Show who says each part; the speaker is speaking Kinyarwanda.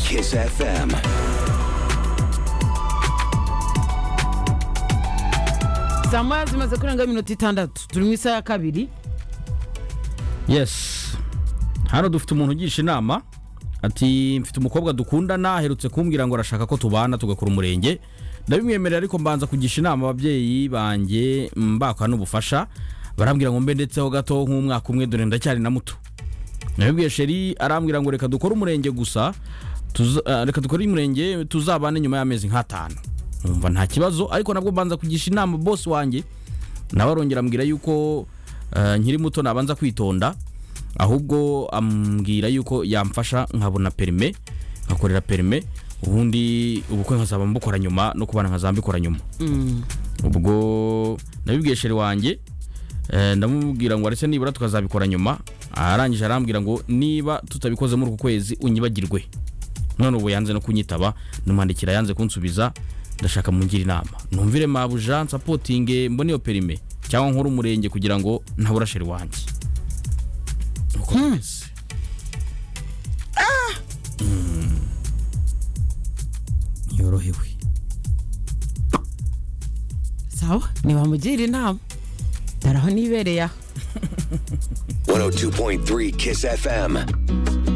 Speaker 1: Kiss FM.
Speaker 2: saa moya zimaze kurenga iminota itandatu turi mu isaha ya kabiri
Speaker 3: yes hano dufite umuntu ugisha inama ati mfite umukobwa dukundana aherutse kumbwira ngo arashaka ko tubana tugakora umurenge ndabimwemerera ariko mbanza kugisha inama ababyeyi banjye mbaka n'ubufasha barambwira ngo mbe ndetseho gato nk'umwaka umwe dore ndacyari na muto nabibwiye sheri arambwira ngo reka dukore umurenge gusa tuza- eh, reka dukore umurenge tuzabane nyuma y'amezi nk'atanu numva nta kibazo ariko nabwo mbanza kugisha inama bose wanjye nawe arongera ambwira yuko eh, nkiri muto nabanza kwitonda ahubwo ambwira yuko yamfasha nkabona perime nkakorera perime ubundi ubukwe nkazaba mbukora nyuma no kubana nkazaba mbikora nyuma ubwo nabibwiye sheri wanjye eh, ndamubwira ngo aretse nibura tukazabikora nyuma arangije arambwira ngo niba tutabikoze muri uku kwezi unyibagirwe none ubu yanze no kunyitaba ndumwandikira yanze kunsubiza ndashaka mungire inama numvire mabu jean nsapotinge mbone iyo perime cyangwa nkore umurenge kugira ngo ntabura sheri wanjye Uko bimeze. Mm. ntiyorohewe
Speaker 2: sawa ntibamugira inama daraho nibereye aha
Speaker 1: 102.3 Kiss FM.